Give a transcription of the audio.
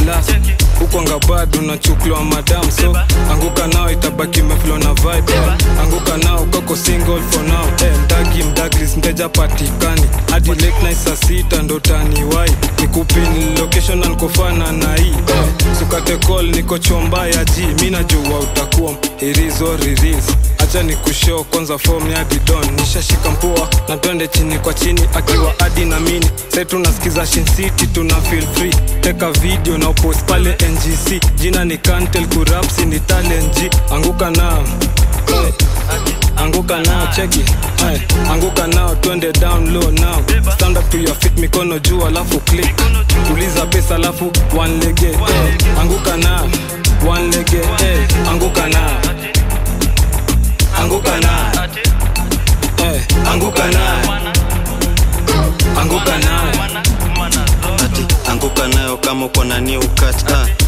glass hukwanga bado unachukliwa madam so anguka nao itabaki meflo na vibe eh. anguka nao kako single for now eh, mdagi mdagris mteja patikani hadi late night saa sita ndo taniwai nikupin location ankofana na hii eh. sukate call niko chomba ya ji mi najua utakuwa irizo riris acha ni kushow kwanza form ya didon nishashika mpua na twende chini kwa chini akiwa adi na mini sai tunasikiza Shin City tuna feel free teka video na upost pale ngc jina ni kantel kurapsi ni talent G. anguka nao Eh, anguka nao cheki Eh, anguka nao twende down low now stand up to your feet mikono juu alafu click tuliza pesa alafu one lege eh, anguka nao one lege eh, anguka nao anguka nao eh, anguka nao anguka nao ati anguka nayo kama uko na new cut ah.